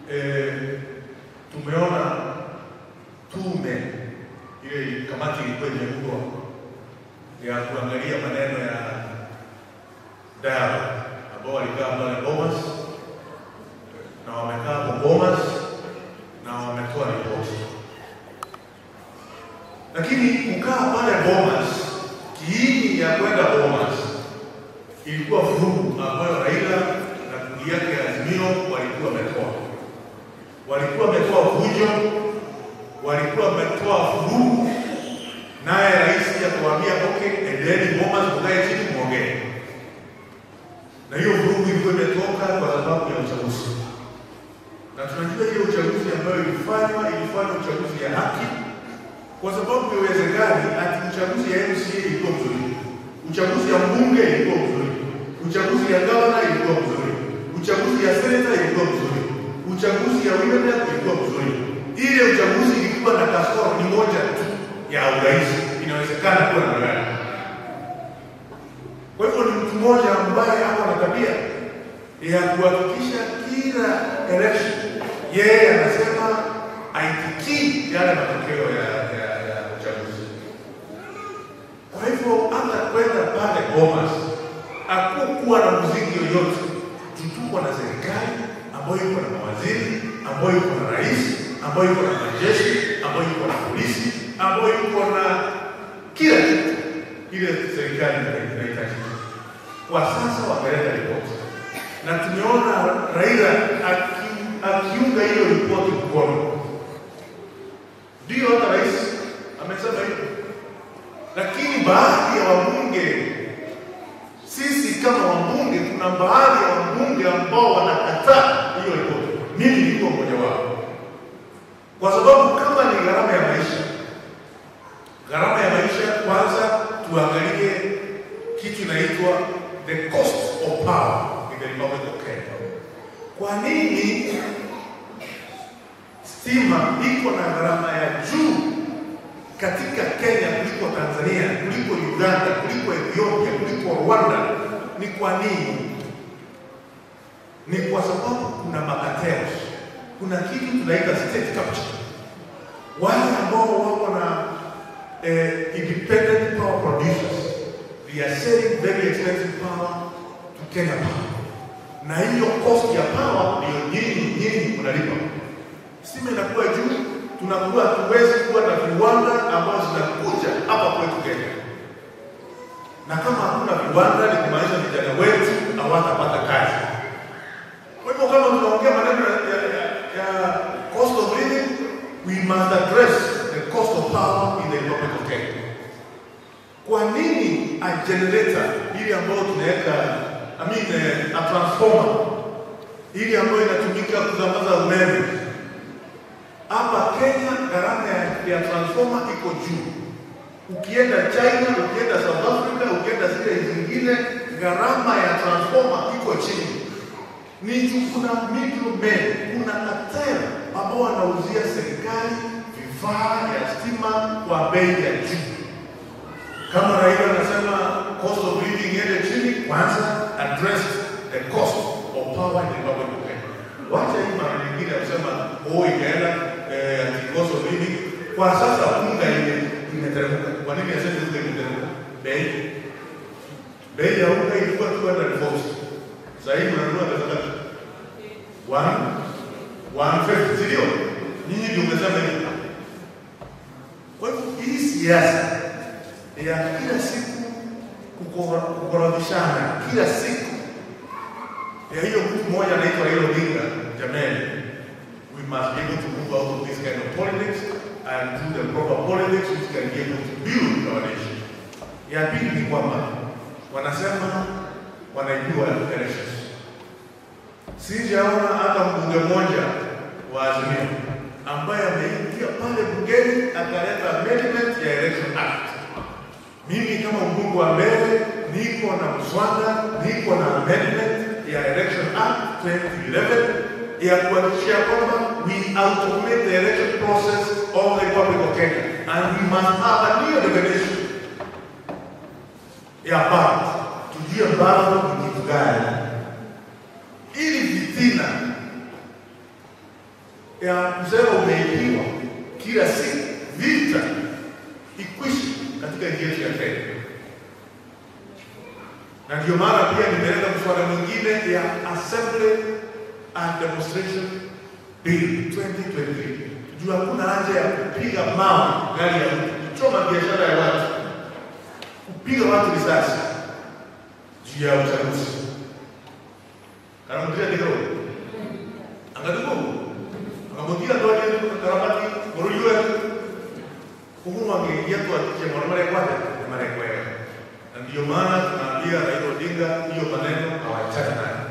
eh, tumeona tume ile kamati ilikuwa imeundwa ya kuangalia maneno ya dawa ambao walikaa pale Bomas na wamekaa hapo Bomas na wametoa ripoti, lakini kukaa pale Bomas, kiini ya kwenda Bomas ilikuwa vurugu ambayo Raila na kundi yake ya Azimio walikuwa wametoa, walikuwa wametoa vujo, walikuwa wametoa vurugu, naye rais akawaambia okay, endeni Bomas, mkae chini muongee. Na hiyo vurugu ilikuwa imetoka kwa sababu ya uchaguzi, na tunajua hiyo uchaguzi ambayo ilifanywa ilifanywa uchaguzi ya haki, kwa sababu iwezekani ati uchaguzi ya MCA ilikuwa mzuri, uchaguzi ya mbunge ilikuwa mzuri, uchaguzi ya gavana ilikuwa mzuri, uchaguzi ya seneta ilikuwa mzuri, uchaguzi ya women rep ilikuwa mzuri. Ile uchaguzi ilikuwa na kasoro ni moja tu ya urais, inawezekana kuwa na gani. Kwa hivyo ni mtu mmoja ambaye ako na tabia ya kuhakikisha kila election yeye anasema aitikii yale matokeo ya, ya, ya uchaguzi. Kwa hivyo hata kwenda pale Bomas hakukuwa na muziki yoyote, tutuko na serikali ambayo iko na mawaziri, ambayo iko na rais, ambayo iko na majeshi, ambayo iko na polisi, ambayo iko na kila kitu ile serikali inahitaji. Kwa sasa wameleta ripoti na tumeona Raila aki- akiunga hiyo ripoti mkono. Ndio hata rais amesema hivyo, lakini baadhi ya wabunge, sisi kama wabunge, kuna baadhi ya wabunge ambao wanakataa hiyo ripoti. Mimi nilikuwa mmoja wao, kwa sababu kama ni gharama ya maisha, gharama ya maisha, kwanza tuangalie kitu inaitwa the cost of power in the Republic of Kenya. Kwa nini stima iko na gharama ya juu katika Kenya kuliko Tanzania, kuliko Uganda, kuliko Ethiopia, kuliko Rwanda? Ni kwa nini? Ni kwa sababu kuna makateo, kuna kitu tunaita state capture. Wale ambao wako na eh, independent power producers they are selling very expensive power to Kenya Power, na hiyo cost ya power ndio nyinyi nyinyi mnalipa. Stima inakuwa juu, tunakuwa tuwezi kuwa na viwanda ambazo zinakuja hapa kwetu Kenya, na kama hakuna viwanda ni kumaanisha vijana wetu hawatapata kazi. Kwa hivyo kama tunaongea maneno ya, ya, ya, ya cost of living, we must address the cost of power in the Republic of Kenya. Kwa nini a generator ili ambayo tunaweka I mean, eh, a transformer ili ambayo inatumika kusambaza umeme hapa Kenya, gharama ya, ya transformer iko juu. Ukienda China, ukienda South Africa, ukienda zile zingine, gharama ya transformer iko chini. Ni juu kuna middlemen, kuna cartel ambao wanauzia serikali vifaa ya stima kwa bei ya juu kama Raila anasema cost of living iende chini, kwanza address the cost of power in the Republic of Kenya. Wacha hii mara nyingine ya kusema oh, ikaenda eh, ati cost of living. Kwa sasa unga ime imeteremka. Kwa nini aseme unga imeteremka? Bei bei ya unga ilikuwa 240 sasa hivi unanunua pesa ngapi? 1 150, si ndio? Nyinyi ndio umesema hivyo. Kwa hivyo hii siasa ya kila siku kukora- kukorofishana kila siku ya hiyo mtu mmoja anaitwa Raila Odinga. Jamani, we must be able to move out of this kind of politics and do the proper politics which can be able to build our nation. Ya pili ni kwamba wanasema wanaibiwa elections. Sijaona hata mbunge mmoja wa Azimio ambaye ameingia pale bungeni akaleta amendment ya election act. Mimi kama mbunge wa mbele niko na mswada, niko na amendment ya Election Act 2011 ya kuhakikisha kwamba we automate the election process of the Republic of Kenya and we must have a new definition ya ballot, tujue ballot ni kitu gani, ili fitina ya kusema umeibiwa kila siku, vita ikwishe katika nchi yetu ya Kenya. Na ndio maana pia nimeleta mswada mwingine ya Assembly and Demonstration Bill 2023 juu hakuna haja ya kupiga mawe gari ya mtu, kuchoma biashara ya watu, kupiga watu risasi juu ya uchaguzi. Karamutia ndio angaduko akamutia ndo aje karabati boruywe kuhuma ngeingia kwa kiche mwana mare kwake mare kwake na ndio maana tunaambia Raila Odinga hiyo maneno hawachana nayo